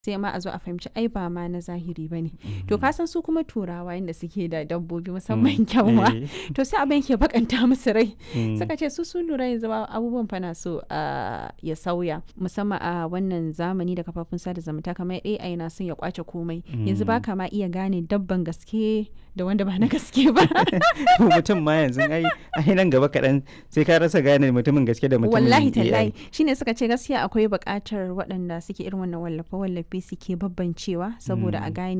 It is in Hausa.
sai ma a zo a fahimci ai ba ma na zahiri ba ne to ka san su kuma turawa yadda suke da dabbobi musamman kyanwa Eh. to sai abin ke bakanta musu rai Mm. suka ce su sun lura yanzu ma abubuwan fana so ah, ya sauya musamman a wannan zamani da kafafun sada zumunta kamar AI na son ya kwace komai yanzu ba ka ma iya gane dabban gaske da wanda ba na gaske ba Ko mutum ma yanzu ai ai nan gaba kaɗan sai ka rasa gane mutumin gaske da mutumin wallahi AI. tallahi shine suka ce gaskiya akwai buƙatar waɗanda suke irin wannan wallafe wallafe suke babbancewa saboda a gane